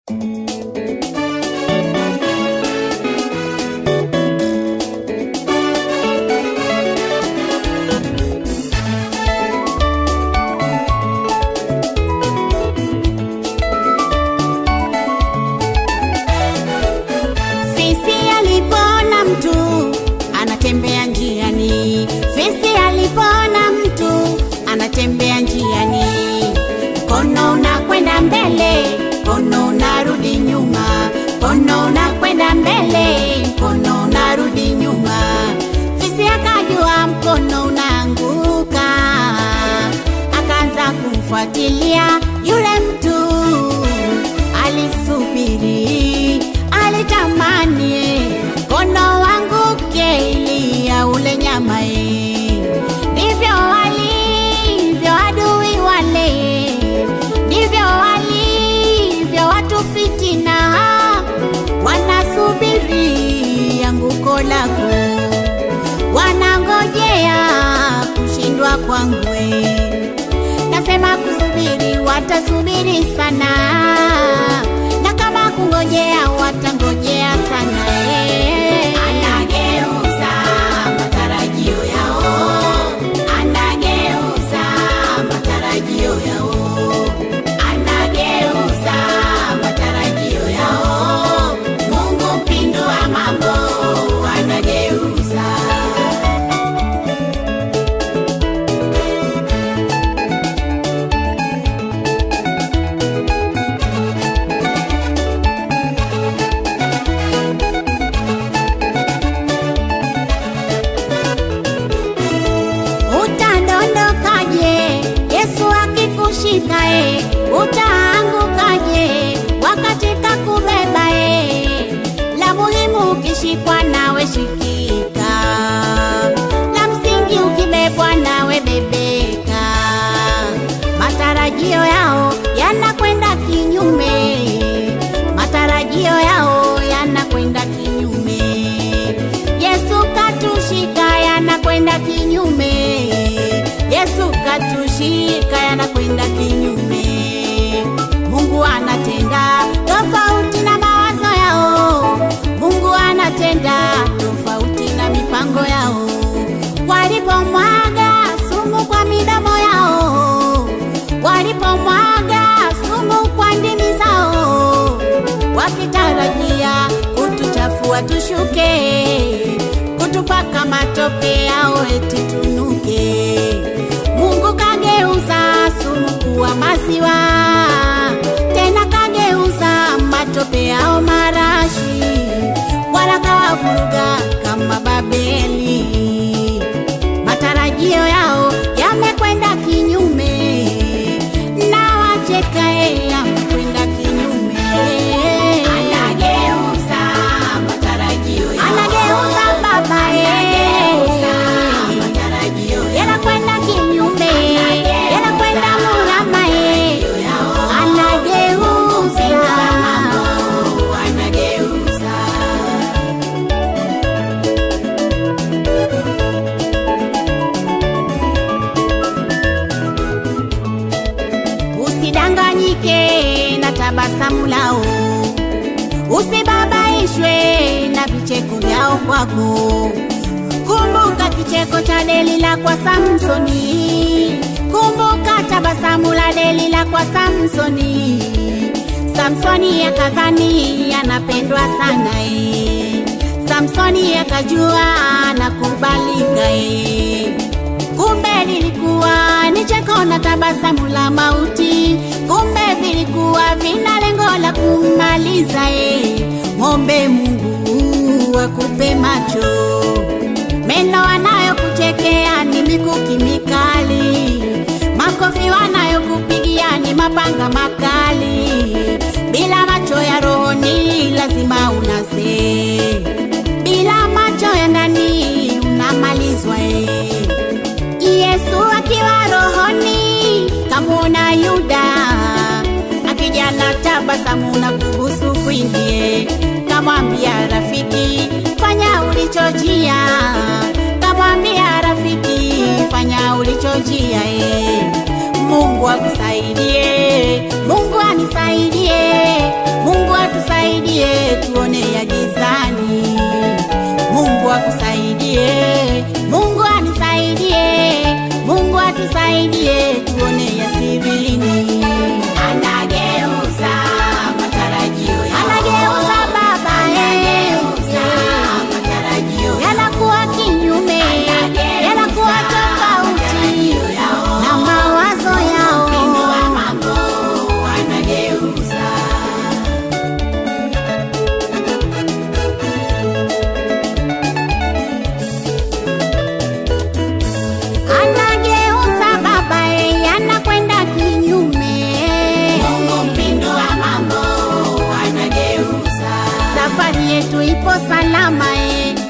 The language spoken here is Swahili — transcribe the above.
Fisi alipona mtu anatembea njiani, fisi alipona mtu anatembea njiani, mkono unakwenda mbele, mkono unarudi nyuma, mkono unakwenda mbele, mkono unarudi nyuma. Fisi akajua mkono unaanguka, akaanza kumfuatilia yule mtu alisubiri, alitamani mkono wanguke ili ya ule nyama ye. Ndivyo walivyo adui wale, ndivyo walivyo watu fitina, wanasubiri anguko lako, wanangojea kushindwa kwangwe nasema kusubiri watasubiri sana na kama kungojea watangojea sana eh. anageuza matarajio yao anageuza matarajio yao anageuza matarajio yao mungu mpindua mambo anageuza utadondokaje yesu akikushika e utaangukaje wakati kakubeba e la muhimu ukishikwa nawe shikika la msingi ukibebwa nawe bebeka matarajio yao yanakwenda kinyume matarajio yao yanakwenda kinyume yesu katushika yanakwenda kinyume yesu katushika yanakwenda kinyume mungu anatenda tofauti na mawazo yao mungu anatenda tofauti na mipango yao walipomwaga sumu kwa midomo yao walipomwaga sumu kwa ndimi zao wakitarajia kutuchafua tushuke kutupaka matope yao eti tunuke mungu kageuza sumu kuwa maziwa tena kageuza matope yao marashi wala kawavuruga kama babeli matarajio yao yamekwenda kinyume na wachekae yamekwenda kinyume anageuza matarajio yao anageuza baba anageuza matarajio yao yanakwenda kinyume yanakwenda murama anageuza anageuza usidanganyike na tabasamu lao usibabaishwe na vicheko vyao kwako kumbuka kicheko cha delila kwa samsoni kumbuka tabasamu la delila kwa samsoni samsoni akadhani anapendwa sana e samsoni akajua anakubalika e kumbe lilikuwa ni cheko na tabasamu la mauti kumbe vilikuwa vina lengo la kummaliza e ng'ombe mungu akupe macho meno wanayokuchekea ni mikuki mikali makofi wanayokupigia ni mapanga makali bila macho ya rohoni lazima unase bila macho ya ndani unamalizwa e Yesu akiwa rohoni kamwona Yuda akija na tabasamu na kubusu kwingie, kamwambia rafiki, fanya ulichojia, kamwambia rafiki, fanya ulichojia e. Mungu akusaidie, Mungu anisaidie, Mungu yetu ipo salama e.